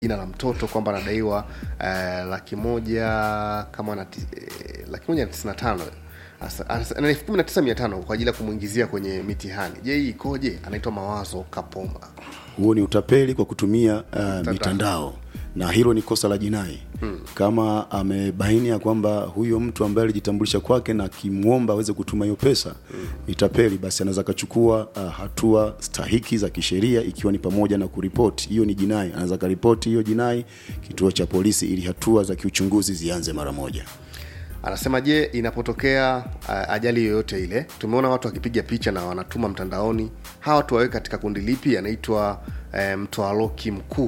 jina la mtoto kwamba anadaiwa eh, laki moja kama na eh, laki moja na tisini na tano Asa- asa- na elfu kumi na tisa mia tano kwa ajili ya kumwingizia kwenye mitihani je hii ikoje anaitwa mawazo kapomba huo ni utapeli kwa kutumia uh, mitandao na hilo ni kosa la jinai hmm. kama amebaini ya kwamba huyo mtu ambaye alijitambulisha kwake na akimwomba aweze kutuma hiyo pesa hmm. ni tapeli basi anaweza akachukua uh, hatua stahiki za kisheria ikiwa ni pamoja na kuripoti hiyo ni jinai anaweza akaripoti hiyo jinai kituo cha polisi ili hatua za kiuchunguzi zianze mara moja anasema je inapotokea uh, ajali yoyote ile tumeona watu wakipiga picha na wanatuma mtandaoni hawa watu waweke katika kundi lipi anaitwa uh, mtoaloki mkuu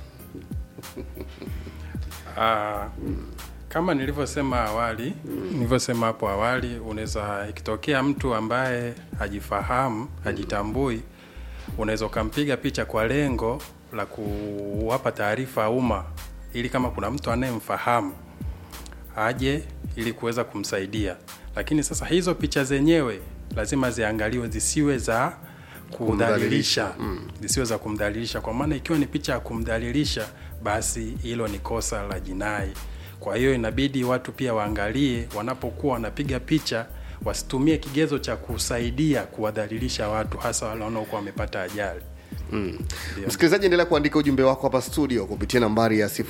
Ah, kama nilivyosema awali nilivyosema hapo awali unaweza ikitokea mtu ambaye hajifahamu hajitambui unaweza ukampiga picha kwa lengo la kuwapa taarifa umma ili kama kuna mtu anayemfahamu aje ili kuweza kumsaidia lakini sasa hizo picha zenyewe lazima ziangaliwe zisiwe za kumdhalilisha zisiwe za kumdhalilisha kwa maana ikiwa ni picha ya kumdhalilisha basi hilo ni kosa la jinai kwa hiyo inabidi watu pia waangalie wanapokuwa wanapiga picha wasitumie kigezo cha kusaidia kuwadhalilisha watu hasa wale wanaokuwa wamepata ajali msikilizaji endelea kuandika ujumbe wako hapa studio kupitia nambari ya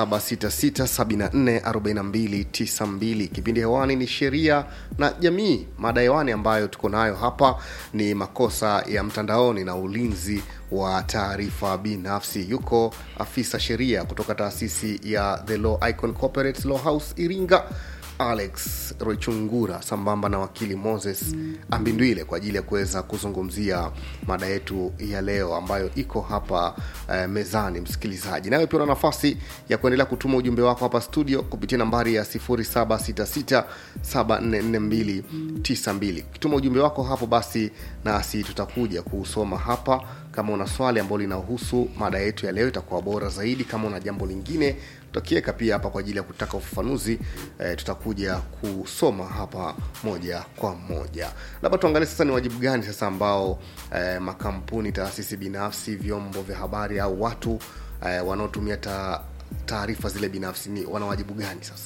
0766744292 kipindi hewani ni sheria na jamii mada hewani ambayo tuko nayo hapa ni makosa ya mtandaoni na ulinzi wa taarifa binafsi yuko afisa sheria kutoka taasisi ya the law icon corporate law house iringa alex rochungura sambamba na wakili moses ambindwile kwa ajili ya kuweza kuzungumzia mada yetu ya leo ambayo iko hapa eh, mezani msikilizaji nawe pia una nafasi ya kuendelea kutuma ujumbe wako hapa studio kupitia nambari ya 766744292 ukituma ujumbe wako hapo basi nasi tutakuja kuusoma hapa kama una swali ambalo linahusu mada yetu ya leo itakuwa bora zaidi kama una jambo lingine tutakiweka pia hapa kwa ajili ya kutaka ufafanuzi eh, tutakuja kusoma hapa moja kwa moja labda tuangalie sasa ni wajibu gani sasa ambao eh, makampuni taasisi binafsi vyombo vya habari au watu eh, wanaotumia ta, taarifa zile binafsi ni wana wajibu gani sasa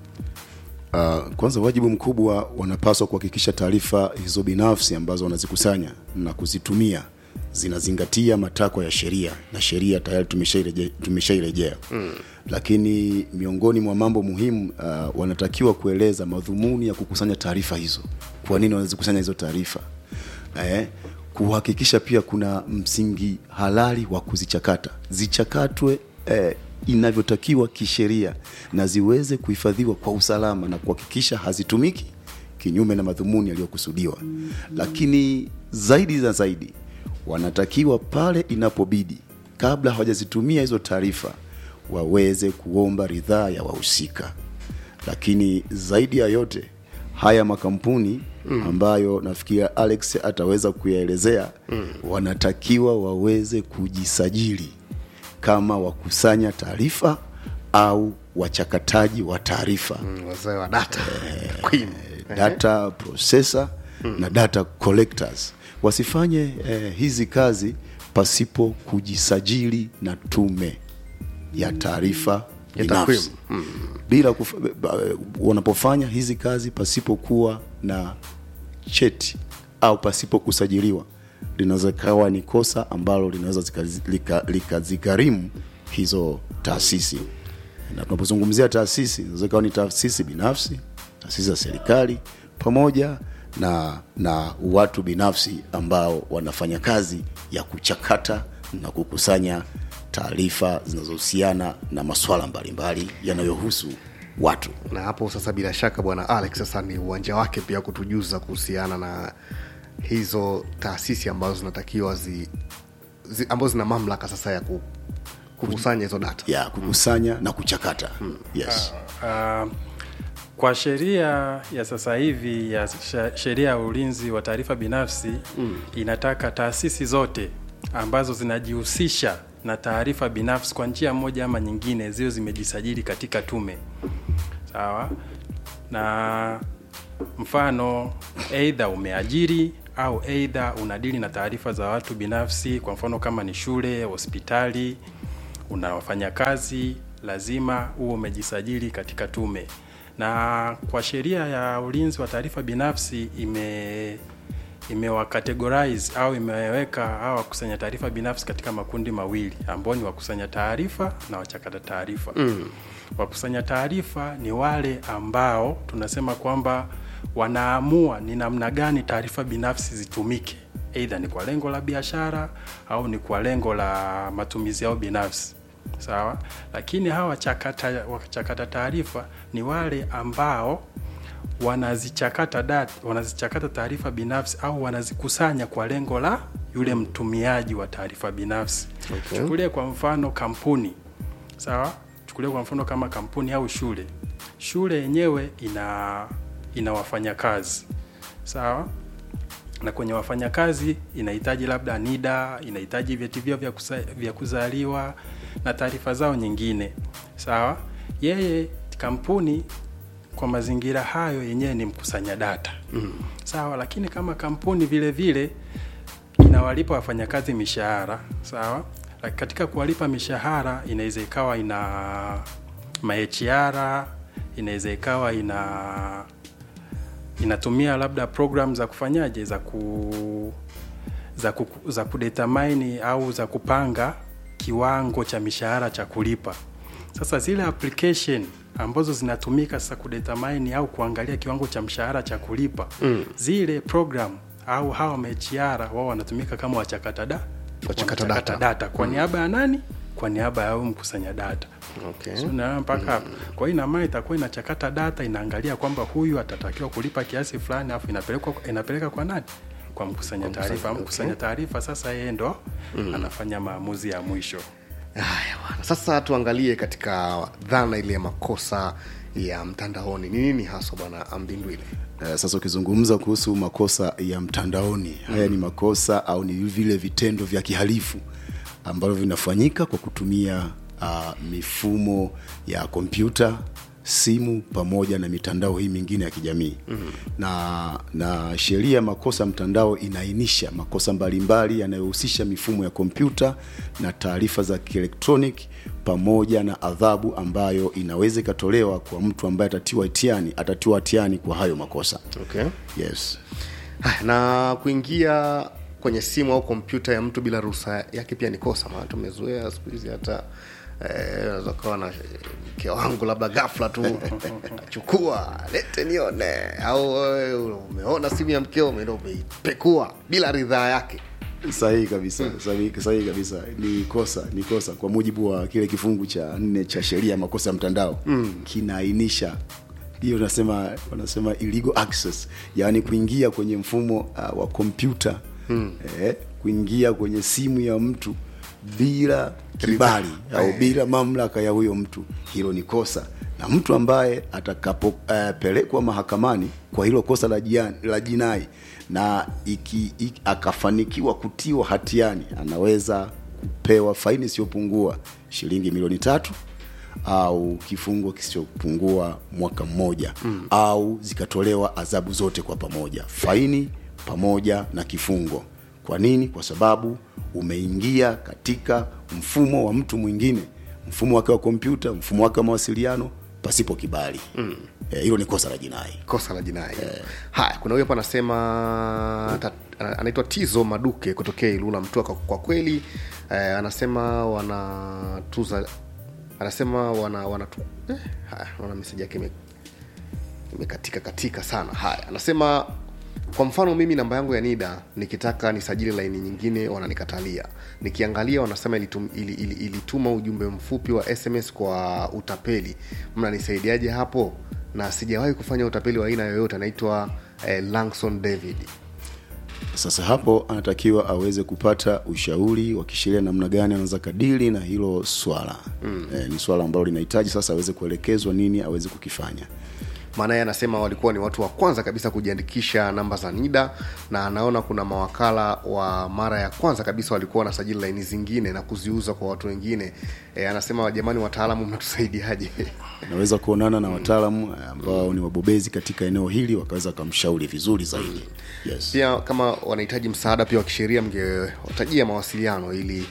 Uh, kwanza wajibu mkubwa wanapaswa kuhakikisha taarifa hizo binafsi ambazo wanazikusanya na kuzitumia zinazingatia matakwa ya sheria na sheria tayari tumeshaireje- tumeshairejea mm. lakini miongoni mwa mambo muhimu uh, wanatakiwa kueleza madhumuni ya kukusanya taarifa hizo kwa nini wanazikusanya hizo taarifa eh, kuhakikisha pia kuna msingi halali wa kuzichakata zichakatwe eh, inavyotakiwa kisheria na ziweze kuhifadhiwa kwa usalama na kuhakikisha hazitumiki kinyume na madhumuni yaliyokusudiwa lakini zaidi na zaidi wanatakiwa pale inapobidi kabla hawajazitumia hizo taarifa waweze kuomba ridhaa ya wahusika lakini zaidi ya yote haya makampuni mm. ambayo nafikiria alex ataweza kuyaelezea mm. wanatakiwa waweze kujisajili kama wakusanya taarifa au wachakataji wa taarifa mm. mm, wazee wa data Queen. data processor mm. na data collectors wasifanye eh, hizi kazi pasipo kujisajili na tume ya taarifa Ya binafsi takwimu. bila kuf, ba- wanapofanya hizi kazi pasipokuwa na cheti au pasipo kusajiliwa linaweza kawa ni kosa ambalo linaweza zikazi- lika- likazigharimu hizo taasisi na tunapozungumzia taasisi inaweza kawa ni taasisi binafsi taasisi za serikali pamoja na na watu binafsi ambao wanafanya kazi ya kuchakata na kukusanya taarifa zinazohusiana na maswala mbalimbali yanayohusu watu na hapo sasa bila shaka bwana alex sasa ni uwanja wake pia kutujuza kuhusiana na hizo taasisi ambazo zinatakiwa zi, zi ambazo zina mamlaka sasa ya ku, kukusanya hizo data ya kukusanya na kuchakata yes Uh, kwa sheria ya sasa hivi ya sha- sheria ya ulinzi wa taarifa binafsi mm. inataka taasisi zote ambazo zinajihusisha na taarifa binafsi kwa njia moja ama nyingine ziwe zimejisajili katika tume sawa na mfano eidha umeajiri au eidha unadili na taarifa za watu binafsi kwa mfano kama ni shule hospitali una wafanyakazi lazima huo umejisajili katika tume na kwa sheria ya ulinzi wa taarifa binafsi ime imewacategorize au imeweka hawa wakusanya taarifa binafsi katika makundi mawili ambao ni wakusanya taarifa na wachakata taarifa mm. wakusanya taarifa ni wale ambao tunasema kwamba wanaamua ni namna gani taarifa binafsi zitumike eidha ni kwa lengo la biashara au ni kwa lengo la matumizi yao binafsi sawa lakini hawa wachakata, wachakata taarifa ni wale ambao wanazichakata data, wanazichakata taarifa binafsi au wanazikusanya kwa lengo la yule mtumiaji wa taarifa binafsi Okay. chukulie kwa mfano kampuni sawa chukulie kwa mfano kama kampuni au shule shule yenyewe ina ina wafanyakazi sawa na kwenye wafanyakazi inahitaji labda NIDA, inahitaji vyeti vyao vya, kusa, vya kuzaliwa na taarifa zao nyingine. Sawa, yeye kampuni kwa mazingira hayo yenyewe ni mkusanya data mm. Sawa, lakini kama kampuni vile vile inawalipa wafanyakazi mishahara sawa, Laki- katika kuwalipa mishahara inaweza ikawa ina maHR, inaweza ikawa ina inatumia labda program za kufanyaje za ku za, ku, za kudetermine au za kupanga kiwango cha mishahara cha kulipa. Sasa zile application ambazo zinatumika sasa kudetermine au kuangalia kiwango cha mshahara cha kulipa mm. zile program au hawa HR wao wanatumika kama wachakata da Wachakata wanachakata data. data kwa niaba ya nani? Kwa niaba ya huyu mkusanya data okay. So, unaona mpaka hapo. Kwa hiyo ina maana itakuwa inachakata data, inaangalia kwamba huyu atatakiwa kulipa kiasi fulani, afu inapelekwa inapeleka kwa nani? Kwa mkusanya taarifa. okay. Mkusanya taarifa sasa yeye ndo anafanya maamuzi ya mwisho. Haya bwana, sasa tuangalie katika dhana ile ya makosa ya mtandaoni ni nini haswa bwana Ambindwile? Uh, sasa ukizungumza kuhusu makosa ya mtandaoni mm. haya ni makosa au ni vile vitendo vya kihalifu ambavyo vinafanyika kwa kutumia uh, mifumo ya kompyuta simu pamoja na mitandao hii mingine ya kijamii mm. na na sheria ya makosa ya mtandao inaainisha makosa mbalimbali yanayohusisha mifumo ya kompyuta na taarifa za kielektroniki pamoja na adhabu ambayo inaweza ikatolewa kwa mtu ambaye atatiwa hatiani atatiwa hatiani kwa hayo makosa Okay. yes Haya, na kuingia kwenye simu au kompyuta ya mtu bila ruhusa yake pia ni kosa, maana tumezoea siku hizi hata eh, unaweza kawa na mke wangu labda ghafla tu chukua lete nione, au eh, umeona simu ya mkeo umeenda umeipekua bila ridhaa yake. sahihi kabisa sahihi sahihi kabisa ni kosa ni kosa kwa mujibu wa kile kifungu cha nne cha sheria ya makosa ya mtandao mm. kinaainisha hiyo wanasema wanasema illegal access yaani kuingia kwenye mfumo uh, wa kompyuta mm. eh, kuingia kwenye simu ya mtu bila kibali au bila mamlaka ya huyo mtu hilo ni kosa na mtu ambaye atakapopelekwa uh, mahakamani kwa hilo kosa la, jiani, la jinai na iki, iki, akafanikiwa kutiwa hatiani anaweza kupewa faini isiyopungua shilingi milioni tatu au kifungo kisichopungua mwaka mmoja mm. au zikatolewa adhabu zote kwa pamoja faini pamoja na kifungo kwa nini kwa sababu umeingia katika mfumo wa mtu mwingine mfumo wake wa kompyuta mfumo wake wa mawasiliano pasipo kibali mm. eh, hilo ni kosa la jinai kosa la jinai haya kuna huyo hapa anasema ta- ana- anaitwa tizo maduke kutokea ilula mtua kwa, kwa kweli eh, anasema wanatuza anasema wana wanatu eh, haya naona meseji yake ime- imekatika katika sana haya anasema kwa mfano mimi namba yangu ya nida nikitaka nisajili laini nyingine wananikatalia nikiangalia wanasema ilitum, ili, ili, ilituma ujumbe mfupi wa sms kwa utapeli mnanisaidiaje hapo na sijawahi kufanya utapeli wa aina yoyote anaitwa eh, langson david sasa hapo anatakiwa aweze kupata ushauri wa kisheria namna gani anaweza kadili na hilo swala mm. e, ni swala ambalo linahitaji sasa aweze kuelekezwa nini aweze kukifanya maana yeye anasema walikuwa ni watu wa kwanza kabisa kujiandikisha namba za nida na anaona kuna mawakala wa mara ya kwanza kabisa walikuwa wanasajili laini zingine na kuziuza kwa watu wengine e, anasema jamani wataalamu mnatusaidiaje naweza kuonana na wataalamu eh, ambao ni wabobezi katika eneo hili wakaweza wakamshauri vizuri zaidi yes. pia kama wanahitaji msaada pia wa kisheria mngewatajia mawasiliano ili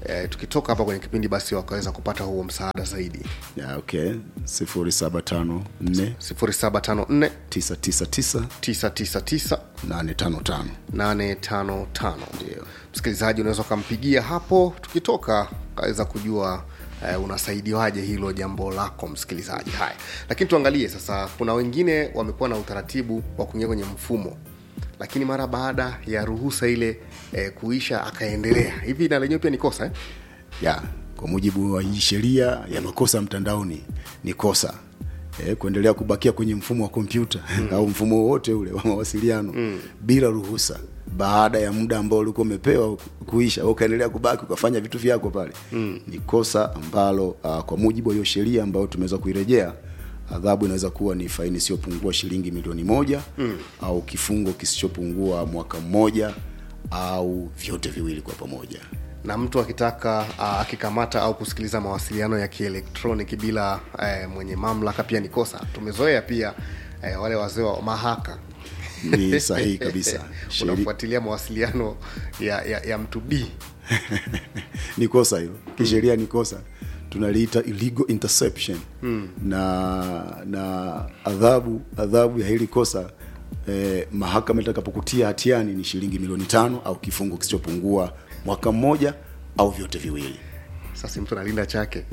eh, tukitoka hapa kwenye kipindi basi wakaweza kupata huo msaada zaidi ya, okay 0754 0754 999 999 855 855 Ndio. msikilizaji unaweza ukampigia hapo tukitoka kaweza kujua eh, unasaidiwaje hilo jambo lako msikilizaji haya lakini tuangalie sasa kuna wengine wamekuwa na utaratibu wa kuingia kwenye mfumo lakini mara baada ya ruhusa ile eh, kuisha akaendelea hivi na lenyewe pia ni kosa eh? ya kwa mujibu wa hii sheria ya makosa mtandaoni ni kosa e, kuendelea kubakia kwenye mfumo wa kompyuta mm. au mfumo wowote ule wa mawasiliano mm. bila ruhusa baada ya muda ambao ulikuwa umepewa kuisha ukaendelea kubaki ukafanya vitu vyako pale mm. ni kosa ambalo uh, kwa mujibu wa hiyo sheria ambayo tumeweza kuirejea adhabu inaweza kuwa ni faini isiyopungua shilingi milioni moja mm. au kifungo kisichopungua mwaka mmoja au vyote viwili kwa pamoja na mtu akitaka uh, akikamata au kusikiliza mawasiliano ya kielektroniki bila uh, mwenye mamlaka pia ni kosa tumezoea pia uh, wale wazee wa mahaka ni sahihi kabisa Sheri- unafuatilia mawasiliano ya, ya, ya mtu b ni kosa hilo kisheria ni kosa tunaliita illegal interception mm. na na adhabu adhabu ya hili kosa eh, mahakama itakapokutia hatiani ni shilingi milioni tano au kifungo kisichopungua mwaka mmoja au vyote viwili sasa mtu analinda chake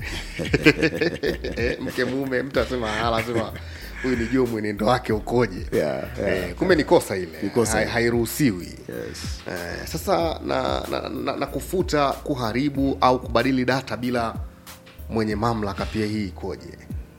mke mume mtu asema hala asema huyu nijue mwenendo wake ukoje Yeah, yeah, eh, kumbe ni kosa ile Ni kosa Hai- ile. hairuhusiwi yes. eh, sasa na, na, na, na kufuta kuharibu au kubadili data bila mwenye mamlaka pia hii ikoje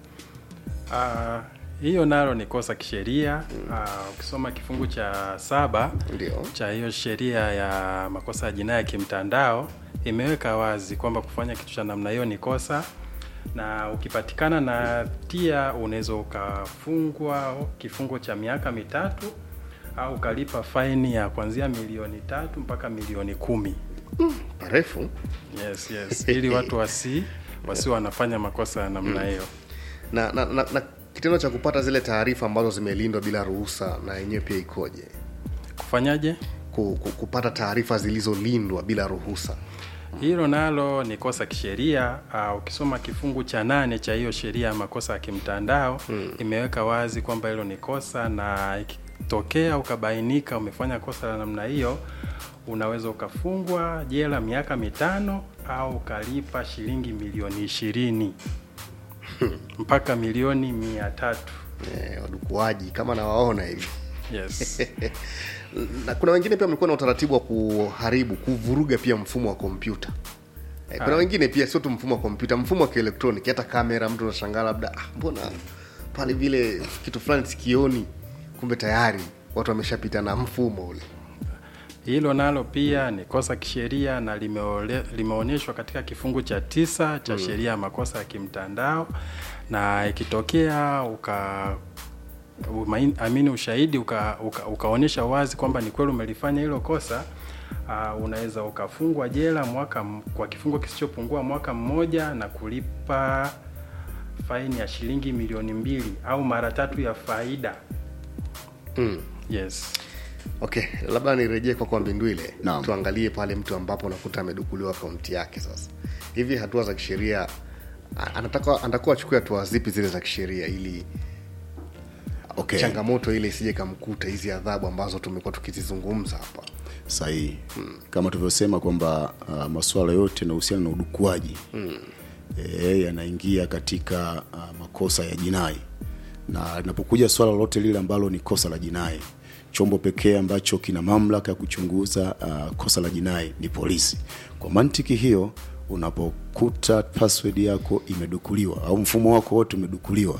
Ah, hiyo nalo ni kosa kisheria Ah, ukisoma kifungu cha saba Ndio. cha hiyo sheria ya makosa ya jinai ya kimtandao imeweka wazi kwamba kufanya kitu cha namna hiyo ni kosa na ukipatikana na tia unaweza ukafungwa kifungo cha miaka mitatu au ukalipa faini ya kuanzia milioni tatu mpaka milioni kumi parefu yes, yes. ili watu wasi wasi wanafanya makosa ya namna hiyo na, na, na, na kitendo cha kupata zile taarifa ambazo zimelindwa bila ruhusa na yenyewe pia ikoje kufanyaje ku, ku, kupata taarifa zilizolindwa bila ruhusa hilo nalo ni kosa kisheria. Uh, ukisoma kifungu cha nane cha hiyo sheria ya makosa ya kimtandao mm. imeweka wazi kwamba hilo ni kosa, na ikitokea ukabainika umefanya kosa la namna hiyo, unaweza ukafungwa jela miaka mitano au ukalipa shilingi milioni ishirini mpaka milioni mia tatu. eh, wadukuaji kama nawaona hivi Yes. na kuna wengine pia wamekuwa na utaratibu wa kuharibu kuvuruga pia mfumo wa kompyuta eh, kuna Ah. wengine pia sio tu mfumo wa kompyuta mfumo wa kielektroniki hata kamera mtu unashangaa labda ah, mbona pale vile kitu fulani sikioni kumbe tayari watu wameshapita na mfumo ule Hilo nalo pia ni kosa kisheria na limeole- limeonyeshwa katika kifungu cha tisa cha sheria ya makosa ya kimtandao, na ikitokea uka umain- amini ushahidi uka, uka, ukaonyesha wazi kwamba ni kweli umelifanya hilo kosa uh, unaweza ukafungwa jela mwaka m- kwa kifungo kisichopungua mwaka mmoja na kulipa faini ya shilingi milioni mbili au mara tatu ya faida. mm. Yes. okay labda nirejee kwa kwa mbindwile Naam. tuangalie pale mtu ambapo unakuta amedukuliwa akaunti yake sasa hivi hatua za kisheria a- anataka anatakiwa achukue hatua zipi zile za kisheria ili okay. changamoto ile isije kamkuta hizi adhabu ambazo tumekuwa tukizizungumza hapa sahihi hmm. kama tulivyosema kwamba uh, masuala yote yanahusiana na udukuaji hmm. e, yanaingia katika uh, makosa ya jinai na linapokuja swala lolote lile ambalo ni kosa la jinai chombo pekee ambacho kina mamlaka ya kuchunguza uh, kosa la jinai ni polisi kwa mantiki hiyo unapokuta password yako imedukuliwa au mfumo wako wote umedukuliwa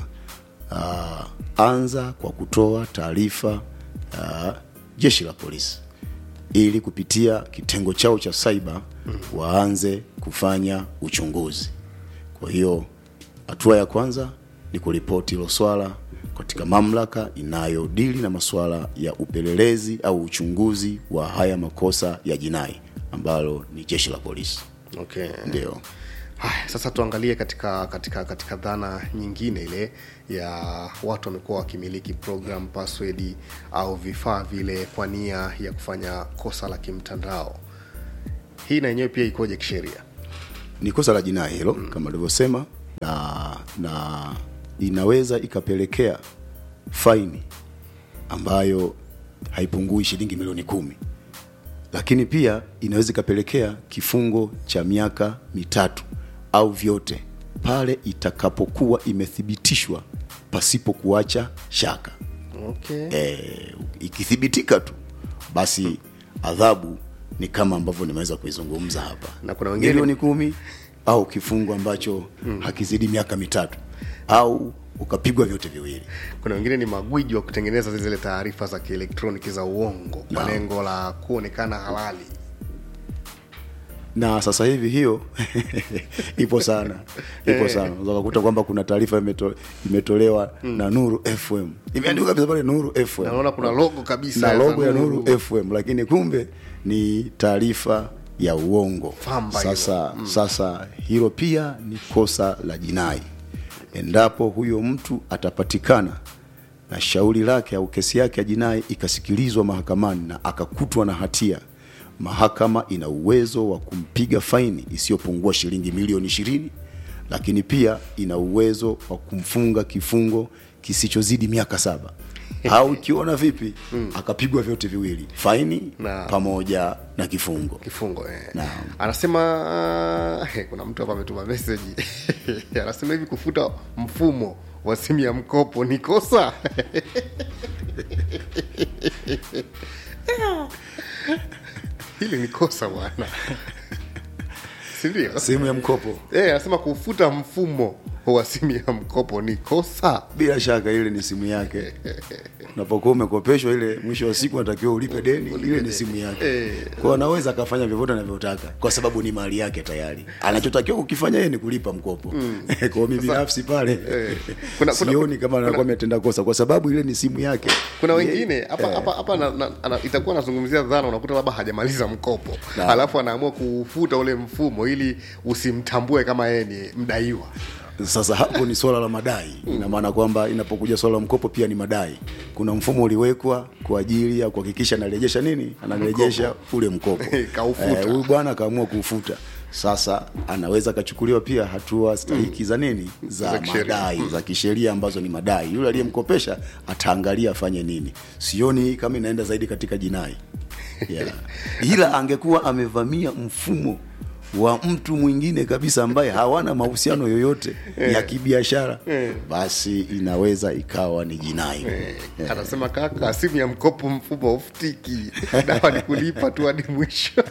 uh, anza kwa kutoa taarifa uh, jeshi la polisi ili kupitia kitengo chao cha cyber waanze kufanya uchunguzi. Kwa hiyo hatua ya kwanza ni kuripoti hilo swala katika mamlaka inayodili na masuala ya upelelezi au uchunguzi wa haya makosa ya jinai ambalo ni jeshi la polisi. okay Ndio. haya sasa tuangalie katika katika katika dhana nyingine ile ya watu wamekuwa wakimiliki program password au vifaa vile kwa nia ya kufanya kosa la kimtandao hii na yenyewe pia ikoje kisheria ni kosa la jinai hilo mm. kama alivyosema na na inaweza ikapelekea faini ambayo haipungui shilingi milioni kumi lakini pia inaweza ikapelekea kifungo cha miaka mitatu au vyote pale itakapokuwa imethibitishwa pasipo kuacha shaka okay. e, ikithibitika tu basi adhabu ni kama ambavyo nimeweza kuizungumza hapa Na kuna wengine- milioni kumi au kifungo ambacho mm. hakizidi miaka mitatu au ukapigwa vyote viwili kuna wengine ni magwiji wa kutengeneza zile taarifa za kielektroniki za uongo kwa Naam. lengo la kuonekana halali na sasa hivi hiyo ipo sana ipo sana unaweza kukuta kwamba kuna taarifa imeto, imetolewa mm. na nuru fm imeandikwa kabisa pale nuru fm naona kuna logo kabisa na za logo ya nuru fm lakini kumbe ni taarifa ya uongo Famba hilo. sasa mm. sasa hilo pia ni kosa la jinai endapo huyo mtu atapatikana na shauri lake au kesi yake ya jinai ikasikilizwa mahakamani na akakutwa na hatia mahakama ina uwezo wa kumpiga faini isiyopungua shilingi milioni ishirini lakini pia ina uwezo wa kumfunga kifungo kisichozidi miaka saba au ikiona vipi mm. akapigwa vyote viwili faini Na- pamoja na kifungo kifungo eh. Naam. anasema eh, kuna mtu hapa ametuma meseji anasema hivi kufuta mfumo wa simu ya mkopo ni kosa hili ni kosa bwana sindio sehemu ya mkopo eh, anasema kufuta mfumo wa simu ya mkopo ni kosa bila shaka ile ni simu yake unapokuwa umekopeshwa ile mwisho wa siku anatakiwa ulipe deni ile ni simu yake Eh. kwa anaweza akafanya vyovyote anavyotaka kwa sababu ni mali yake tayari anachotakiwa kukifanya yeye ni kulipa mkopo kwa mimi binafsi pale Kuna- kuna- sioni kama anakuwa ametenda kosa kwa sababu ile ni simu yake kuna Yeye- wengine hapa hapa hapa na- na- ana- itakuwa anazungumzia dhana unakuta labda hajamaliza mkopo Na. alafu anaamua kuufuta ule mfumo ili usimtambue kama yeye ni mdaiwa sasa hapo ni swala la madai ina maana kwamba inapokuja swala la mkopo pia ni madai kuna mfumo uliwekwa kwa ajili ya kuhakikisha anarejesha nini anarejesha ule mkopo Kaufuta. Eh, huyu bwana akaamua kuufuta sasa anaweza akachukuliwa pia hatua stahiki za nini Za za kisheria. madai za kisheria ambazo ni madai yule aliyemkopesha ataangalia afanye nini sioni kama inaenda zaidi katika jinai yeah. ila angekuwa amevamia mfumo wa mtu mwingine kabisa ambaye hawana mahusiano yoyote ya kibiashara basi inaweza ikawa ni jinai Eh, anasema kaka simu ya mkopo mfumo ufutiki dawa ni kulipa tu hadi mwisho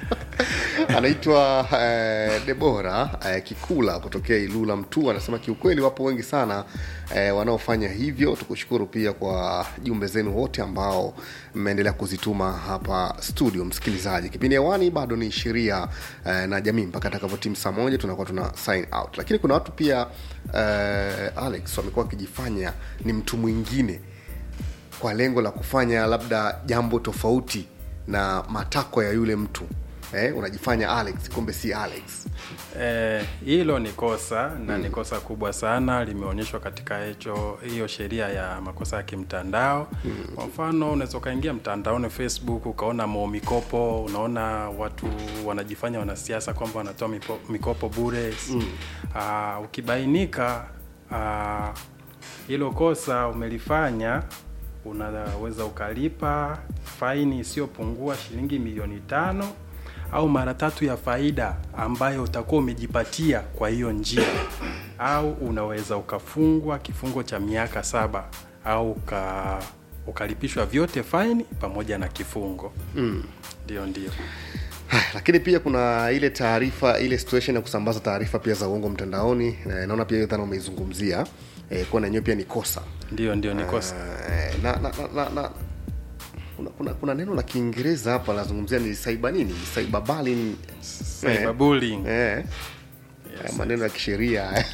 anaitwa eh, debora eh, kikula kutokea ilula mtu anasema kiukweli wapo wengi sana eh, wanaofanya hivyo tukushukuru pia kwa jumbe zenu wote ambao mmeendelea kuzituma hapa studio msikilizaji kipindi hewani bado ni sheria eh, na jamii mpaka atakavyotimu saa moja tunakuwa tuna sign out lakini kuna watu pia eh, alex wamekuwa wakijifanya ni mtu mwingine kwa lengo la kufanya labda jambo tofauti na matakwa ya yule mtu eh, unajifanya alex kumbe si alex Eh, hilo ni kosa na ni kosa kubwa sana limeonyeshwa katika hicho hiyo sheria ya makosa ya kimtandao kwa mfano unaweza ukaingia mtandaoni facebook ukaona mo mikopo unaona watu wanajifanya wanasiasa kwamba wanatoa mipo- mikopo bure mm. ukibainika ah, hilo kosa umelifanya unaweza ukalipa faini isiyopungua shilingi milioni tano au mara tatu ya faida ambayo utakuwa umejipatia kwa hiyo njia au unaweza ukafungwa kifungo cha miaka saba au uka, ukalipishwa vyote faini pamoja na kifungo ndio ndio Haya, lakini pia kuna ile taarifa ile situation ya kusambaza taarifa pia za uongo mtandaoni eh, naona pia hiyo dhana umeizungumzia eh, kuwa na yenyewe pia ni kosa ndio ndio ni kosa Eh, na, na, na, na, na kuna, kuna, kuna neno la kiingereza hapa lazungumzia ni saiba nini cyberbullying Cyberbullying. eh. Eh, maneno ya kisheria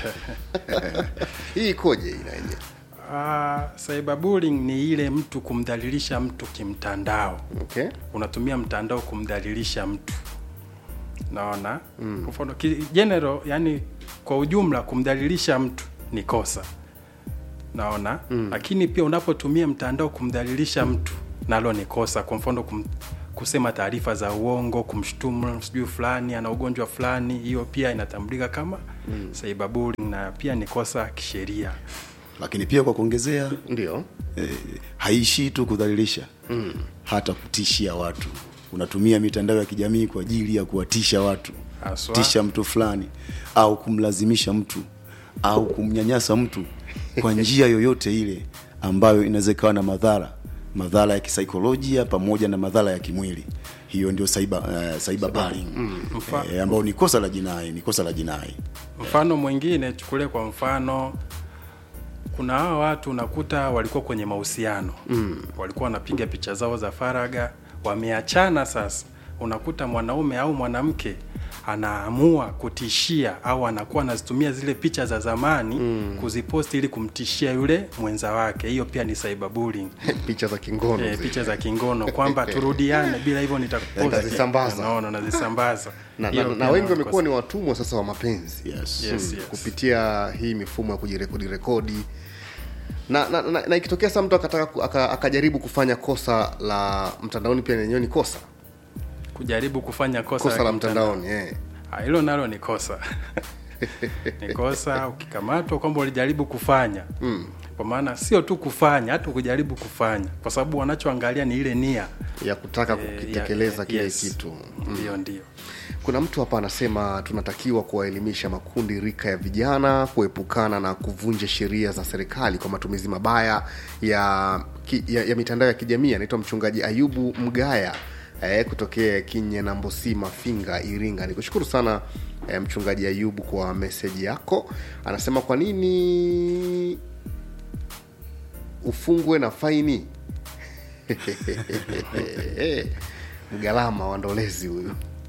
hii ikoje hii na yenyewe Uh, cyberbullying ni ile mtu kumdhalilisha mtu kimtandao okay unatumia mtandao kumdhalilisha mtu naona mm. mfano ki- general yani kwa ujumla kumdhalilisha mtu ni kosa naona mm. lakini pia unapotumia mtandao kumdhalilisha mtu nalo ni kosa kwa mfano kum, kusema taarifa za uongo kumshtumu sijui fulani ana ugonjwa fulani hiyo pia inatambulika kama mm. cyberbullying na pia ni kosa kisheria lakini pia kwa kuongezea ndio eh, haishii tu kudhalilisha mm. hata kutishia watu unatumia mitandao ya kijamii kwa ajili ya kuwatisha watu Haswa. tisha mtu fulani au kumlazimisha mtu au kumnyanyasa mtu kwa njia yoyote ile ambayo inaweza ikawa na madhara madhara ya kisaikolojia pamoja na madhara ya kimwili hiyo ndio cyber, uh, cyber bullying Mfa- eh, ambayo ni kosa la jinai ni kosa la jinai mfano mwingine chukulie kwa mfano kuna hawa watu unakuta walikuwa kwenye mahusiano mm. walikuwa wanapiga picha zao za faraga wameachana sasa unakuta mwanaume au mwanamke anaamua kutishia au anakuwa anazitumia zile picha za zamani mm. kuziposti ili kumtishia yule mwenza wake hiyo pia ni cyberbullying picha za kingono e, zile. picha za kingono kwamba turudiane bila hivyo nitakuposti Nazisambaza. naona nazisambaza na, Hiyo na, pia na wengi naona wamekuwa ni watumwa sasa wa mapenzi yes. Yes, yes. kupitia hii mifumo ya kujirekodi rekodi na, na, na, na ikitokea sasa mtu akataka ku- aka- akajaribu kufanya kosa la mtandaoni pia lenyewe ni kosa kujaribu kufanya kosa, kosa la kimtandao. mtandaoni eh. Ah, hilo nalo ni kosa ni kosa ukikamatwa kwamba ulijaribu kufanya mm. kwa maana sio tu kufanya hata kujaribu kufanya kwa sababu wanachoangalia ni ile nia ya kutaka eh, kukitekeleza ya- kile yes. kitu ndio ndio kuna mtu hapa anasema tunatakiwa kuwaelimisha makundi rika ya vijana kuepukana na kuvunja sheria za serikali kwa matumizi mabaya ya, ki, ya, ya mitandao ya kijamii anaitwa mchungaji ayubu mgaya eh, kutokea kinye na mbosi mafinga iringa nikushukuru sana eh, mchungaji ayubu kwa meseji yako anasema kwa nini ufungwe na faini mgalama wa ndolezi huyu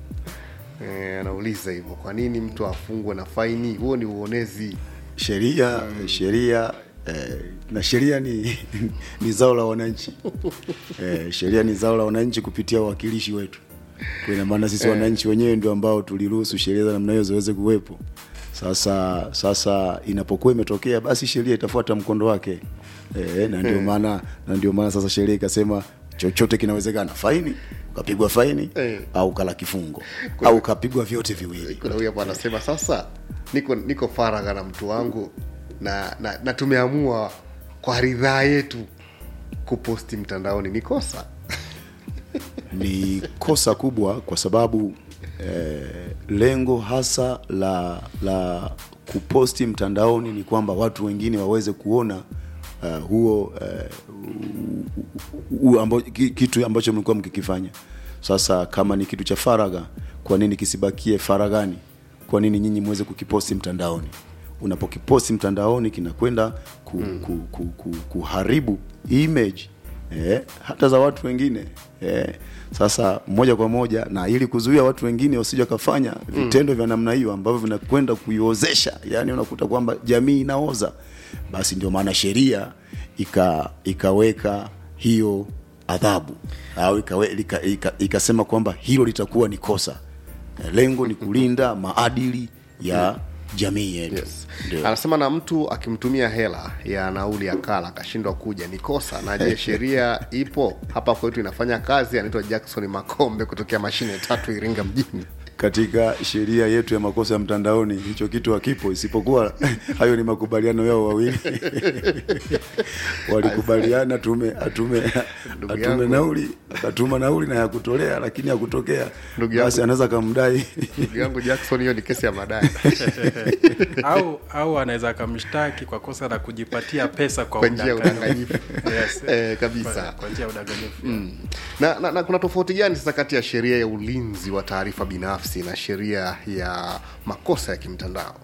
Eh, anauliza hivyo kwa nini mtu afungwe na faini huo ni uonezi sheria sheria eh, na sheria ni ni zao la wananchi eh, sheria ni zao la wananchi kupitia wawakilishi wetu kwa ina maana sisi wananchi wenyewe ndio ambao tuliruhusu sheria za namna hiyo ziweze kuwepo sasa sasa inapokuwa imetokea basi sheria itafuata mkondo wake eh, na ndio maana na ndio maana sasa sheria ikasema chochote kinawezekana faini ukapigwa faini Eh. au kala kifungo au ukapigwa vyote viwili kuna huyu hapa anasema sasa niko niko faragha na mtu wangu na, na, na tumeamua kwa ridhaa yetu kuposti mtandaoni ni kosa ni kosa kubwa kwa sababu eh, lengo hasa la la kuposti mtandaoni ni kwamba watu wengine waweze kuona uh, huo eh, u- u- amba, ki- kitu ambacho mlikuwa mkikifanya sasa kama ni kitu cha faragha kwa nini kisibakie faraghani kwa nini nyinyi mweze kukiposti mtandaoni unapokiposti mtandaoni kinakwenda ku, ku, ku, ku, kuharibu image eh, hata za watu wengine eh, sasa moja kwa moja na ili kuzuia watu wengine wasije wakafanya vitendo vya namna hiyo ambavyo vinakwenda kuiozesha yani unakuta kwamba jamii inaoza basi ndio maana sheria ika, ikaweka hiyo adhabu au ikawe, ika, ika, ikasema kwamba hilo litakuwa ni kosa Eh, lengo ni kulinda maadili ya jamii yetu yes. Ndio. anasema na mtu akimtumia hela ya nauli ya kala akashindwa kuja ni kosa na je sheria ipo hapa kwetu inafanya kazi anaitwa jackson makombe kutokea mashine tatu iringa mjini katika sheria yetu ya makosa ya mtandaoni hicho kitu hakipo isipokuwa hayo ni makubaliano yao wawili walikubaliana tume atume Ndugu atume yangu. nauli akatuma nauli na yakutolea lakini yakutokea Ndugu basi yangu. anaweza kamdai ndugu yangu jackson hiyo ni kesi ya madai au au anaweza akamshtaki kwa kosa la kujipatia pesa kwa Kwa njia ya udanganyifu. udanganyifu. yes. Eh, kabisa. Kwa- kwa njia ya udanganyifu na, na, na kuna tofauti gani sasa kati ya sheria ya ulinzi wa taarifa binafsi na sheria ya makosa ya kimtandao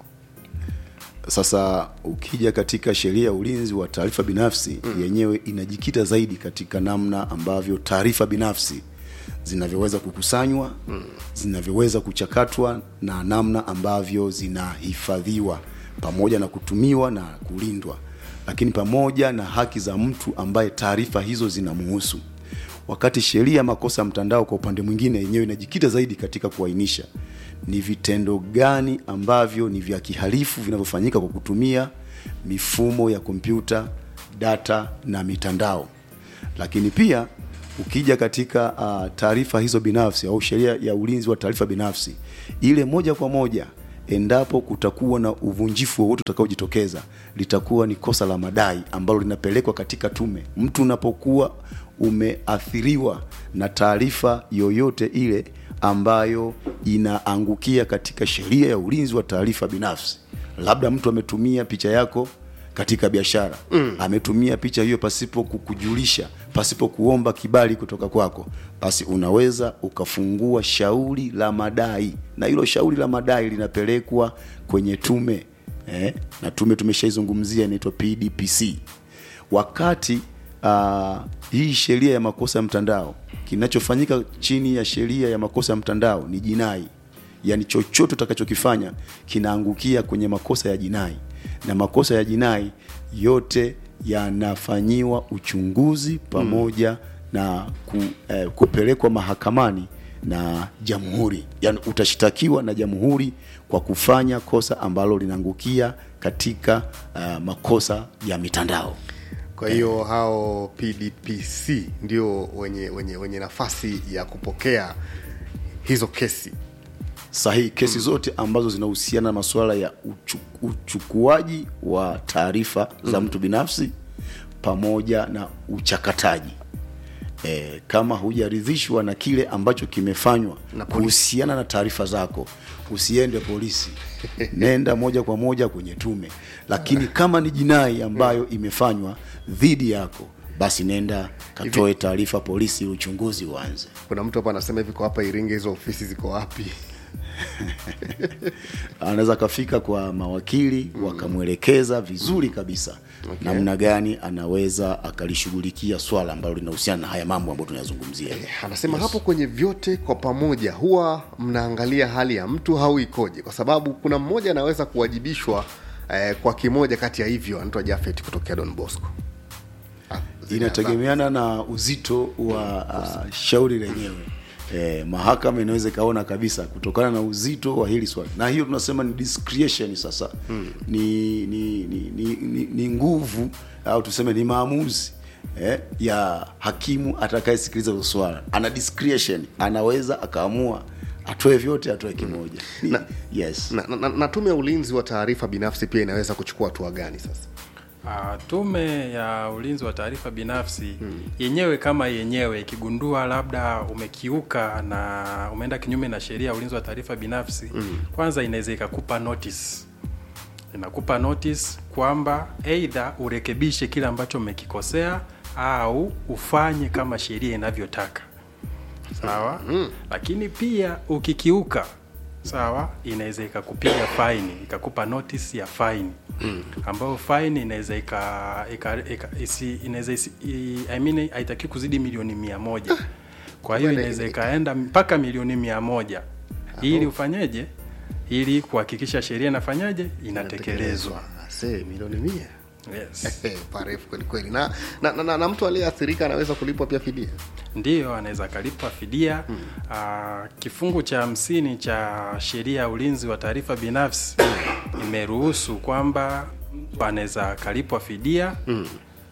sasa ukija katika sheria ya ulinzi wa taarifa binafsi mm. yenyewe inajikita zaidi katika namna ambavyo taarifa binafsi zinavyoweza kukusanywa mm. zinavyoweza kuchakatwa na namna ambavyo zinahifadhiwa pamoja na kutumiwa na kulindwa lakini pamoja na haki za mtu ambaye taarifa hizo zinamuhusu wakati sheria ya makosa ya mtandao kwa upande mwingine yenyewe inajikita zaidi katika kuainisha ni vitendo gani ambavyo ni vya kihalifu vinavyofanyika kwa kutumia mifumo ya kompyuta data na mitandao lakini pia ukija katika uh, taarifa hizo binafsi au sheria ya ulinzi wa taarifa binafsi ile moja kwa moja endapo kutakuwa na uvunjifu wowote utakaojitokeza litakuwa ni kosa la madai ambalo linapelekwa katika tume mtu unapokuwa umeathiriwa na taarifa yoyote ile ambayo inaangukia katika sheria ya ulinzi wa taarifa binafsi labda mtu ametumia picha yako katika biashara mm. ametumia picha hiyo pasipo kukujulisha pasipo kuomba kibali kutoka kwako basi unaweza ukafungua shauri la madai na hilo shauri la madai linapelekwa kwenye tume eh? na tume tumeshaizungumzia inaitwa pdpc wakati uh, hii sheria ya makosa ya mtandao kinachofanyika chini ya sheria ya makosa ya mtandao ni jinai yaani chochote utakachokifanya kinaangukia kwenye makosa ya jinai na makosa ya jinai yote yanafanyiwa uchunguzi pamoja mm. na ku, eh, kupelekwa mahakamani na jamhuri yaani utashtakiwa na jamhuri kwa kufanya kosa ambalo linaangukia katika uh, makosa ya mitandao kwa hiyo hao pdpc ndio wenye, wenye, wenye nafasi ya kupokea hizo kesi sahihi kesi mm. zote ambazo zinahusiana na masuala ya uchu, uchukuaji wa taarifa mm. za mtu binafsi pamoja na uchakataji e, kama hujaridhishwa na kile ambacho kimefanywa Na polisi. kuhusiana na taarifa zako usiende polisi nenda moja kwa moja kwenye tume lakini kama ni jinai ambayo imefanywa dhidi yako basi nenda katoe taarifa polisi ili uchunguzi uanze kuna mtu hapa anasema hivi kwa hapa iringe hizo ofisi ziko wapi anaweza akafika kwa mawakili mm. wakamwelekeza vizuri kabisa okay. namna gani anaweza akalishughulikia swala ambalo linahusiana na haya mambo ambayo tunayazungumzia anasema yes. hapo kwenye vyote kwa pamoja huwa mnaangalia hali ya mtu au ikoje kwa sababu kuna mmoja anaweza kuwajibishwa eh, kwa kimoja kati ya hivyo anaitwa jafet kutokea don bosco Ah, inategemeana na uzito wa uh, shauri lenyewe eh, mahakama inaweza ikaona kabisa kutokana na uzito wa hili swali na hiyo tunasema ni discretion sasa hmm. ni, ni, ni, ni, ni, ni nguvu au tuseme ni maamuzi eh, ya hakimu atakayesikiliza hilo swala ana discretion anaweza akaamua atoe vyote atoe kimoja Ni- Na- yes na, na, na tume ya ulinzi wa taarifa binafsi pia inaweza kuchukua hatua gani sasa Uh, tume ya ulinzi wa taarifa binafsi hmm. yenyewe kama yenyewe ikigundua labda umekiuka na umeenda kinyume na sheria ya ulinzi wa taarifa binafsi hmm. kwanza inaweza ikakupa notice inakupa notice kwamba eidha urekebishe kile ambacho umekikosea au ufanye kama sheria inavyotaka sawa mm. lakini pia ukikiuka sawa inaweza ikakupiga faini ikakupa notice ya faini mm. ambayo faini inaweza ika, ika, ika, isi, inaweza isi, i, I mean, haitaki kuzidi milioni mia moja kwa hiyo Bwana, inaweza ikaenda mpaka milioni mia moja ili ufanyeje ili kuhakikisha sheria inafanyaje inatekelezwa se milioni mia yes. parefu kwelikweli na, na, na, na, na mtu aliyeathirika anaweza kulipwa pia fidia ndiyo anaweza akalipwa fidia mm. Aa, kifungu cha hamsini cha sheria ya ulinzi wa taarifa binafsi imeruhusu kwamba mtu anaweza akalipwa fidia mm.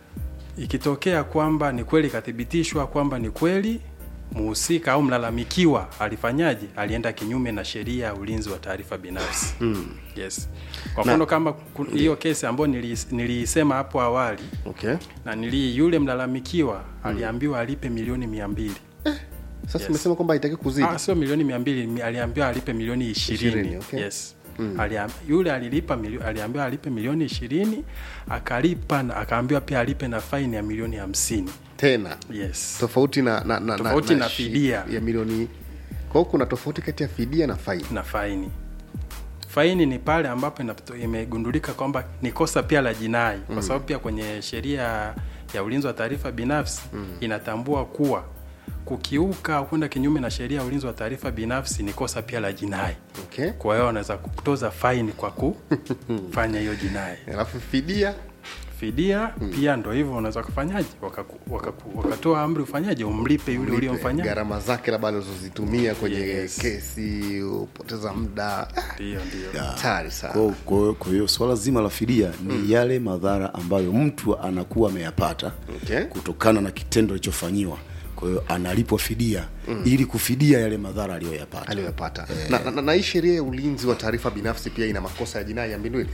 ikitokea kwamba ni kweli ikathibitishwa kwamba ni kweli muhusika au mlalamikiwa alifanyaje alienda kinyume na sheria ya ulinzi wa taarifa binafsi mm. yes kwa mfano kama ku- hiyo kesi ambayo nilis- niliisema hapo awali okay na nili yule mlalamikiwa aliambiwa alipe milioni mia mbili sasa Yes. umesema kwamba haitaki kuzidi ah, sio milioni mia mbili mi- aliambiwa alipe milioni ishirini Ishirini, okay. yes Aliam, yule alilipa milio, aliambiwa alipe milioni ishirini akalipa na akaambiwa pia alipe na faini ya milioni hamsini tena yes tofauti na, na, na, Tofauti na shi- fidia. ya milioni kwa hiyo kuna tofauti kati ya fidia na faini na faini faini ni pale ambapo inapo- imegundulika kwamba ni kosa pia la jinai kwa sababu pia kwenye sheria ya ulinzi wa taarifa binafsi inatambua kuwa kukiuka au kwenda kinyume na sheria ya ulinzi wa taarifa binafsi ni kosa pia la jinai okay kwa hiyo wanaweza kutoza faini kwa kufanya hiyo jinai alafu fidia fidia pia ndo hivyo unaweza kufanyaje wakaku- wakaku- wakatoa amri ufanyaje umlipe yule Lipe uliomfanyia gharama zake labda alizozitumia kwenye Yes. kesi upoteza muda Ah, ndio ndio hatari sana Kwa- kwa kwa hiyo swala zima la fidia ni yale madhara ambayo mtu anakuwa ameyapata Okay. kutokana na kitendo alichofanyiwa kwa hiyo analipwa fidia mm. ili kufidia yale madhara aliyoyapata aliyoyapata na, na, na, na hii sheria ya ulinzi wa taarifa binafsi pia ina makosa ya jinai ya mbindwili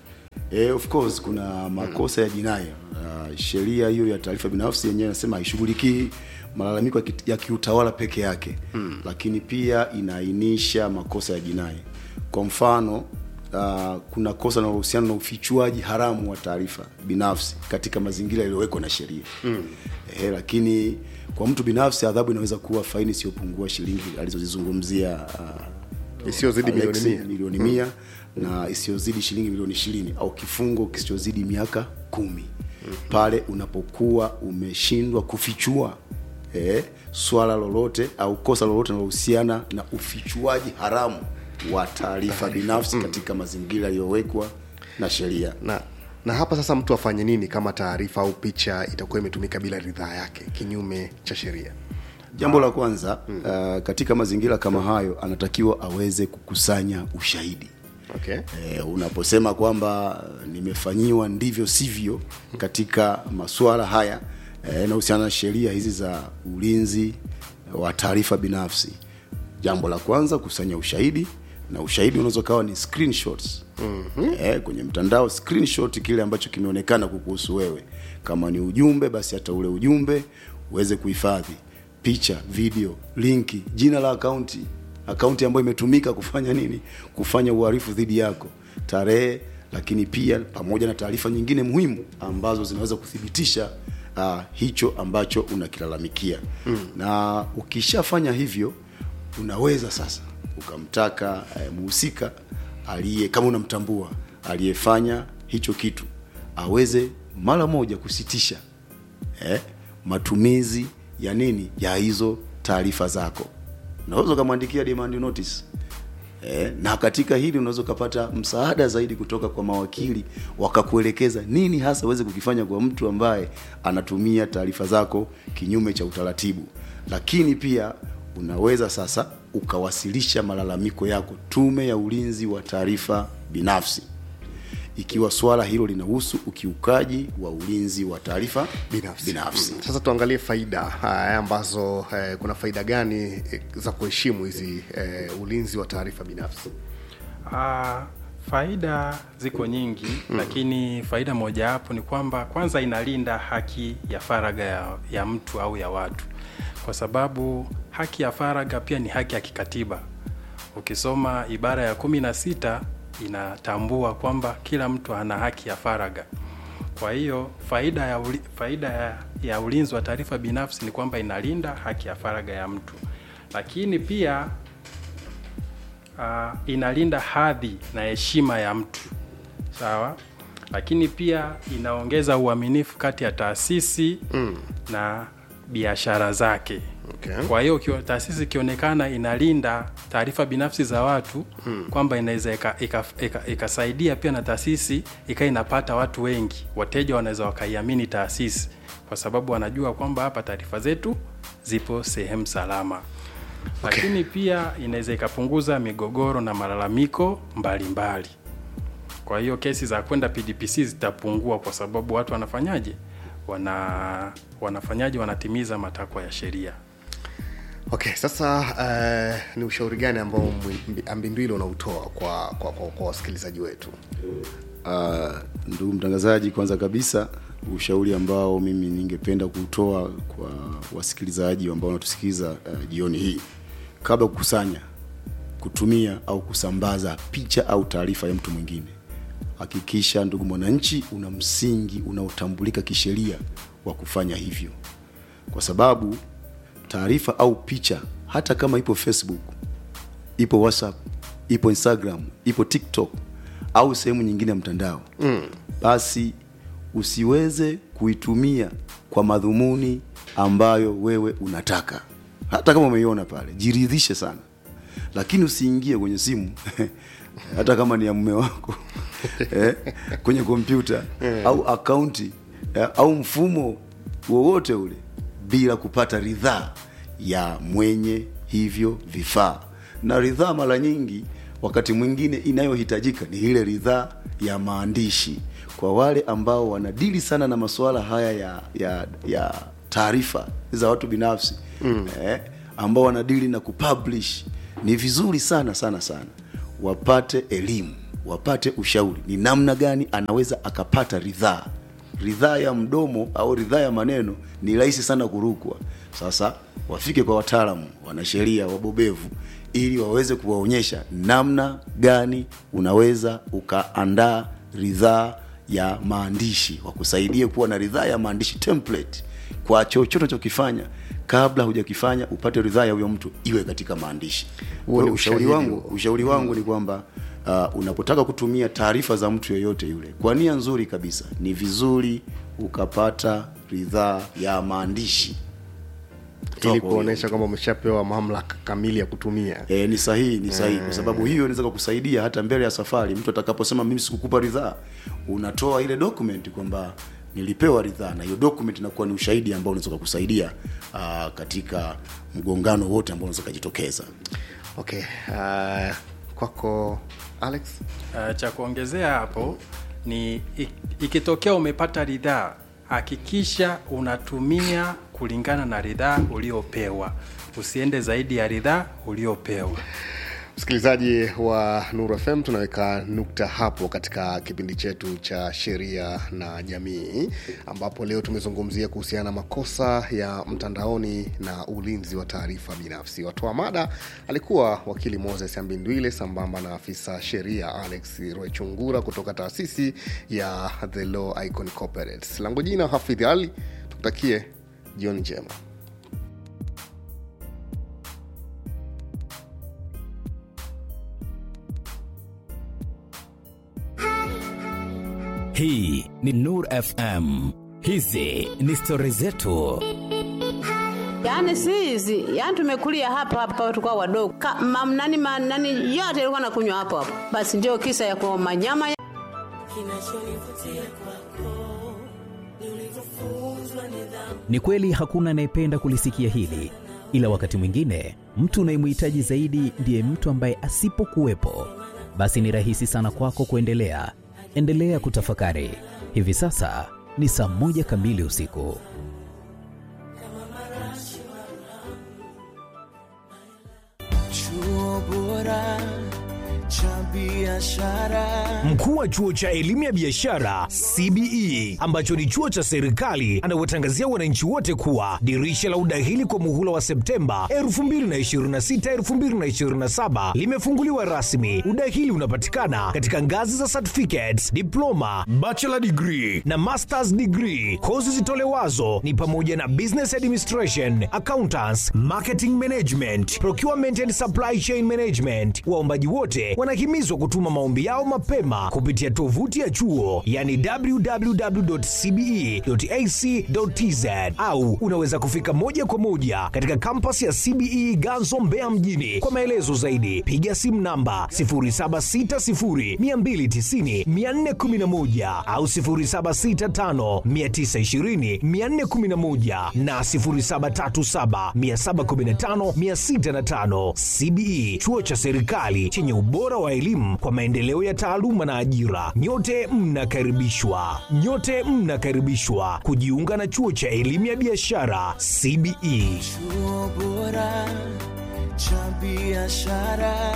Eh, of course kuna makosa ya jinai. Uh, sheria hiyo ya taarifa binafsi yenyewe inasema haishughulikii malalamiko ya ki- ya kiutawala peke yake mm. lakini pia inaainisha makosa ya jinai. Kwa mfano uh, kuna kosa linalohusiana na ufichuaji haramu wa taarifa binafsi katika mazingira yaliyowekwa na sheria mm. eh, lakini kwa mtu binafsi adhabu inaweza kuwa faini isiyopungua shilingi alizozizungumzia uh, Isiyozidi milioni Alex, mia. milioni mia na isiyozidi shilingi milioni ishirini au kifungo kisichozidi miaka kumi pale unapokuwa umeshindwa kufichua eh, swala lolote au kosa lolote linalohusiana na ufichuaji haramu wa taarifa binafsi katika mazingira yaliyowekwa na sheria na na hapa sasa mtu afanye nini kama taarifa au picha itakuwa imetumika bila ridhaa yake kinyume cha sheria jambo la kwanza uh, katika mazingira kama hayo anatakiwa aweze kukusanya ushahidi okay e, unaposema kwamba nimefanyiwa ndivyo sivyo katika masuala haya yanahusiana na sheria hizi za ulinzi wa taarifa binafsi jambo la kwanza kusanya ushahidi na ushahidi unaweza ukawa ni screenshots mm-hmm. e, kwenye mtandao screenshot kile ambacho kimeonekana kukuhusu wewe kama ni ujumbe basi hata ule ujumbe uweze kuhifadhi picha video linki jina la akaunti akaunti ambayo imetumika kufanya nini kufanya uhalifu dhidi yako tarehe lakini pia pamoja na taarifa nyingine muhimu ambazo zinaweza kuthibitisha uh, hicho ambacho unakilalamikia mm. na ukishafanya hivyo unaweza sasa ukamtaka eh, muhusika aliye kama unamtambua aliyefanya hicho kitu aweze mara moja kusitisha eh, matumizi ya nini ya hizo taarifa zako unaweza ukamwandikia demand notice eh, na katika hili unaweza ukapata msaada zaidi kutoka kwa mawakili wakakuelekeza nini hasa uweze kukifanya kwa mtu ambaye anatumia taarifa zako kinyume cha utaratibu lakini pia unaweza sasa ukawasilisha malalamiko yako tume ya ulinzi wa taarifa binafsi ikiwa swala hilo linahusu ukiukaji wa ulinzi wa taarifa binafsi, binafsi. Mm. sasa tuangalie faida haya ambazo eh, kuna faida gani eh, za kuheshimu hizi eh, ulinzi wa taarifa binafsi Ah, faida ziko nyingi mm. lakini faida mojawapo ni kwamba kwanza inalinda haki ya faragha ya, ya mtu au ya watu kwa sababu haki ya faragha pia ni haki ya kikatiba ukisoma ibara ya kumi na sita inatambua kwamba kila mtu ana haki ya faragha kwa hiyo faida ya, uli, faida ya, ya ulinzi wa taarifa binafsi ni kwamba inalinda haki ya faragha ya mtu lakini pia uh, inalinda hadhi na heshima ya mtu sawa lakini pia inaongeza uaminifu kati ya taasisi mm. na biashara zake Okay. kwa hiyo kio- taasisi ikionekana inalinda taarifa binafsi za watu hmm. kwamba inaweza ikasaidia ika, ika, ikasaidia pia na taasisi ikawa inapata watu wengi wateja wanaweza wakaiamini taasisi kwa sababu wanajua kwamba hapa taarifa zetu zipo sehemu salama okay. lakini pia inaweza ikapunguza migogoro na malalamiko mbalimbali mbali. kwa hiyo kesi za kwenda pdpc zitapungua kwa sababu watu wanafanyaje wana wanafanyaje wanatimiza matakwa ya sheria okay sasa uh, ni ushauri gani ambao Mwi- ambindwili unautoa kwa kwa, kwa, kwa wasikilizaji wetu Uh, ndugu mtangazaji, kwanza kabisa ushauri ambao mimi ningependa kuutoa kwa wasikilizaji ambao wanatusikiliza uh, jioni hii, kabla ya kukusanya, kutumia au kusambaza picha au taarifa ya mtu mwingine, hakikisha ndugu mwananchi, una msingi unaotambulika kisheria wa kufanya hivyo, kwa sababu taarifa au picha hata kama ipo Facebook, ipo WhatsApp, ipo Instagram, ipo TikTok au sehemu nyingine ya mtandao mm. basi usiweze kuitumia kwa madhumuni ambayo wewe unataka. Hata kama umeiona pale, jiridhishe sana, lakini usiingie kwenye simu hata kama ni ya mume wako eh, kwenye kompyuta au akaunti eh, au mfumo wowote ule bila kupata ridhaa ya mwenye hivyo vifaa. Na ridhaa mara nyingi, wakati mwingine inayohitajika ni ile ridhaa ya maandishi. Kwa wale ambao wanadili sana na masuala haya ya, ya, ya taarifa za watu binafsi mm. eh, ambao wanadili na kupublish ni vizuri sana sana sana wapate elimu wapate ushauri ni namna gani anaweza akapata ridhaa ridhaa ya mdomo au ridhaa ya maneno ni rahisi sana kurukwa sasa wafike kwa wataalamu wanasheria wabobevu ili waweze kuwaonyesha namna gani unaweza ukaandaa ridhaa ya maandishi wakusaidie kuwa na ridhaa ya maandishi template kwa chochote unachokifanya kabla hujakifanya upate ridhaa ya huyo mtu iwe katika maandishi Huo Kwa ni hiyo ushauri ushahidi wangu huo. ushauri wangu ni kwamba uh, unapotaka kutumia taarifa za mtu yeyote yule kwa nia nzuri kabisa ni vizuri ukapata ridhaa ya maandishi kutoka ili kwa huyo kuonesha kwamba umeshapewa mamlaka kamili ya kutumia E, ni sahihi ni sahihi kwa sababu hiyo inaweza kukusaidia hata mbele ya safari mtu atakaposema mimi sikukupa ridhaa unatoa ile document kwamba nilipewa ridhaa na hiyo document inakuwa ni ushahidi ambao unaweza kukusaidia uh, katika mgongano wote ambao unaweza kujitokeza okay uh, kwako alex Uh, cha kuongezea hapo ni i- ikitokea umepata ridhaa, hakikisha unatumia kulingana na ridhaa uliopewa, usiende zaidi ya ridhaa uliopewa. msikilizaji wa Nuru FM, tunaweka nukta hapo katika kipindi chetu cha sheria na jamii, ambapo leo tumezungumzia kuhusiana na makosa ya mtandaoni na ulinzi wa taarifa binafsi. Watoa mada alikuwa wakili Moses Ambindwile sambamba na afisa sheria Alex Roechungura kutoka taasisi ya The Law Icon Corporate. Langu jina Hafidh Ali, tukutakie jioni njema. Hii ni Nur FM. Hizi ni stori zetu. Yaani si hizi, yaani tumekulia hapa hapa tulikuwa wadogo. Ka, mam, nani, ma, nani yote ilikuwa nakunywa hapo hapo. Basi ndio kisa ya kwa manyama Kinachonivutia kwako ni ulivyofunzwa nidhamu. Ni kweli hakuna anayependa kulisikia hili, ila wakati mwingine mtu unayemhitaji zaidi ndiye mtu ambaye asipokuwepo, basi ni rahisi sana kwako kuendelea. Endelea kutafakari. Hivi sasa ni saa moja kamili usiku. Chuo bora cha biashara. Mkuu wa chuo cha elimu ya biashara CBE ambacho ni chuo cha serikali anawatangazia wananchi wote kuwa dirisha la udahili kwa muhula wa Septemba 2026 2027 limefunguliwa rasmi. Udahili unapatikana katika ngazi za certificates, diploma, bachelor degree na masters degree. Kozi zitolewazo ni pamoja na business administration, accountants, marketing management, procurement and supply chain management. Waombaji wote wanahimizwa kutuma maombi yao mapema kupitia tovuti ya chuo yani www.cbe.ac.tz au unaweza kufika moja kwa moja katika kampasi ya CBE Ganzo Mbeya mjini. Kwa maelezo zaidi piga simu namba 0760290411 au 0765920411 na 0737715605. CBE chuo cha serikali chenye ubora wa elimu kwa maendeleo ya taaluma na ajira. Nyote mnakaribishwa, nyote mnakaribishwa kujiunga na chuo cha elimu ya biashara CBE. Chuo bora cha biashara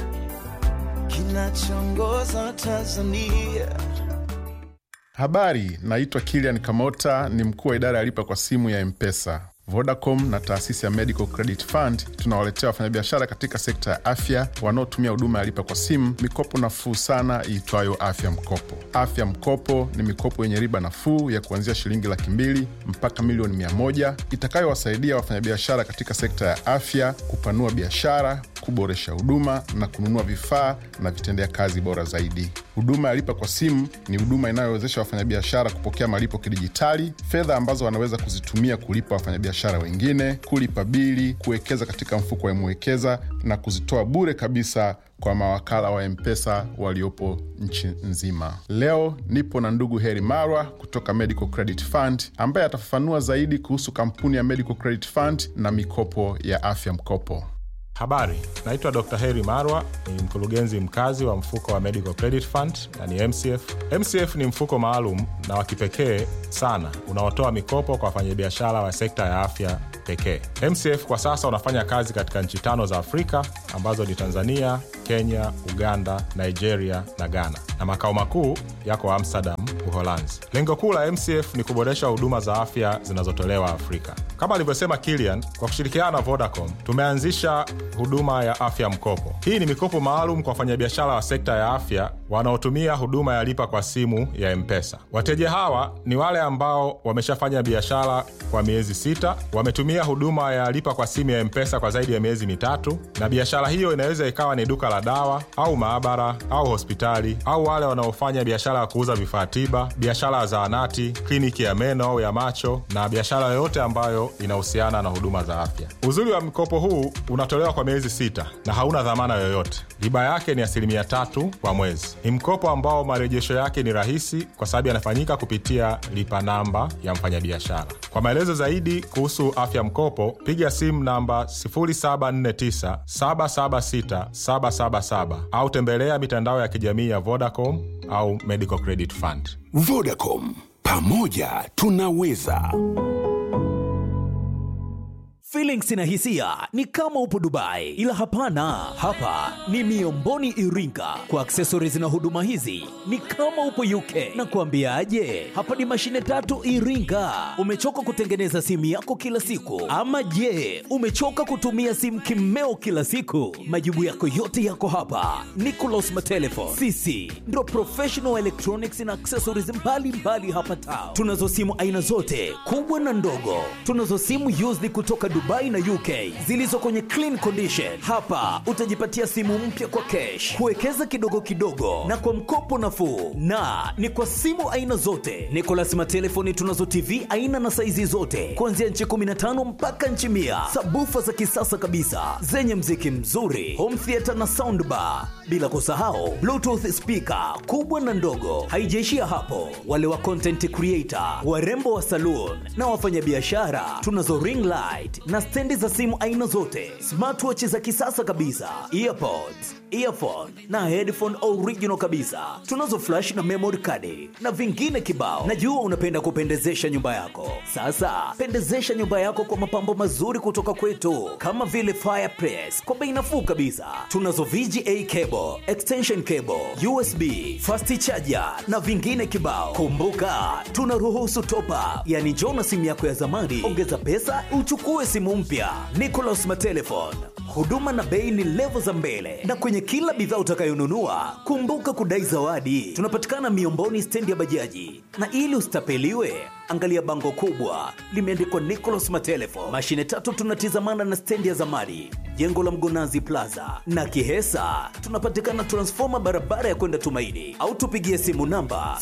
kinachoongoza Tanzania. Habari, naitwa Kilian Kamota, ni mkuu wa idara ya lipa kwa simu ya Mpesa. Vodacom na taasisi ya Medical Credit Fund tunawaletea wafanyabiashara katika sekta ya afya wanaotumia huduma ya lipa kwa simu mikopo nafuu sana iitwayo Afya Mkopo. Afya Mkopo ni mikopo yenye riba nafuu ya kuanzia shilingi laki mbili mpaka milioni mia moja itakayowasaidia wafanyabiashara katika sekta ya afya kupanua biashara, kuboresha huduma na kununua vifaa na vitendea kazi bora zaidi. Huduma ya lipa kwa simu ni huduma inayowezesha wafanyabiashara kupokea malipo kidijitali, fedha ambazo wanaweza kuzitumia kulipa wafanyabiashara wengine, kulipa bili, kuwekeza katika mfuko wa Mwekeza na kuzitoa bure kabisa kwa mawakala wa Mpesa waliopo nchi nzima. Leo nipo na ndugu Heri Marwa kutoka Medical Credit Fund ambaye atafafanua zaidi kuhusu kampuni ya Medical Credit Fund na mikopo ya afya mkopo. Habari, naitwa Dr. Heri Marwa, ni mkurugenzi mkazi wa mfuko wa Medical Credit Fund na ni MCF. MCF ni mfuko maalum na wa kipekee sana unaotoa mikopo kwa wafanyabiashara wa sekta ya afya pekee. MCF kwa sasa unafanya kazi katika nchi tano za Afrika ambazo ni Tanzania, Kenya, Uganda, Nigeria na Ghana, na makao makuu yako Amsterdam, Uholanzi. Lengo kuu la MCF ni kuboresha huduma za afya zinazotolewa Afrika. Kama alivyosema Kilian, kwa kushirikiana na Vodacom tumeanzisha huduma ya afya mkopo. Hii ni mikopo maalum kwa wafanyabiashara wa sekta ya afya wanaotumia huduma ya lipa kwa simu ya M-Pesa. Wateja hawa ni wale ambao wameshafanya biashara kwa miezi sita, wametumia huduma ya lipa kwa simu ya M-Pesa kwa zaidi ya miezi mitatu, na biashara hiyo inaweza ikawa ni duka la dawa au maabara au hospitali, au wale wanaofanya biashara ya kuuza vifaa tiba, biashara ya zahanati, kliniki ya meno au ya macho, na biashara yoyote ambayo inahusiana na huduma za afya. Uzuri wa mkopo huu unatolewa kwa miezi sita na hauna dhamana yoyote. Riba yake ni asilimia tatu kwa mwezi. Ni mkopo ambao marejesho yake ni rahisi kwa sababu yanafanyika kupitia lipa namba ya mfanyabiashara. Kwa maelezo zaidi kuhusu afya mkopo, piga simu namba 0749 776 777 au tembelea mitandao ya kijamii ya Vodacom au Medical Credit Fund. Vodacom, pamoja tunaweza. Feelings na hisia ni kama upo Dubai, ila hapana, hapa ni Miomboni Iringa. Kwa accessories na huduma hizi ni kama upo UK. Na kuambiaje, hapa ni mashine tatu Iringa. Umechoka kutengeneza simu yako kila siku, ama je, umechoka kutumia simu kimeo kila siku? Majibu yako yote yako hapa. Nicolas Matelefon, sisi ndo professional electronics na accessories mbalimbali mbali hapa Tao. Tunazo simu aina zote kubwa na ndogo, tunazo simu used kutoka Dubai na UK zilizo kwenye clean condition. Hapa utajipatia simu mpya kwa cash, kuwekeza kidogo kidogo na kwa mkopo nafuu, na ni kwa simu aina zote. Nicolas Matelefoni tunazo TV aina na saizi zote kuanzia nchi 15 mpaka nchi mia, sabufa za kisasa kabisa zenye mziki mzuri, home theater na soundbar, bila kusahau bluetooth speaker kubwa na ndogo. Haijaishia hapo, wale wa content creator, warembo wa saloon na wafanyabiashara tunazo ring light na stendi za simu aina zote, smartwatch za kisasa kabisa, earpods, earphone na headphone original kabisa. Tunazo flash na memory card na vingine kibao. Najua unapenda kupendezesha nyumba yako. Sasa pendezesha nyumba yako kwa mapambo mazuri kutoka kwetu, kama vile fireplace kwa bei nafuu kabisa. Tunazo VGA cable, extension cable, USB, fast charger na vingine kibao. Kumbuka tunaruhusu top up, yani njoo na simu yako ya zamani, ongeza pesa uchukue simu mpya. Nicolas Matelefon, huduma na bei ni levo za mbele, na kwenye kila bidhaa utakayonunua kumbuka kudai zawadi. Tunapatikana Miomboni, stendi ya bajaji, na ili usitapeliwe angalia bango kubwa limeandikwa Nicolas Matelefon. Mashine tatu tunatizamana na stendi ya zamani, jengo la Mgonazi Plaza na Kihesa. Tunapatikana transfoma barabara ya kwenda Tumaini, au tupigie simu namba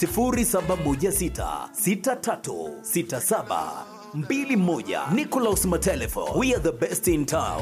0716636721. Nicolas Matelefon, we are the best in town.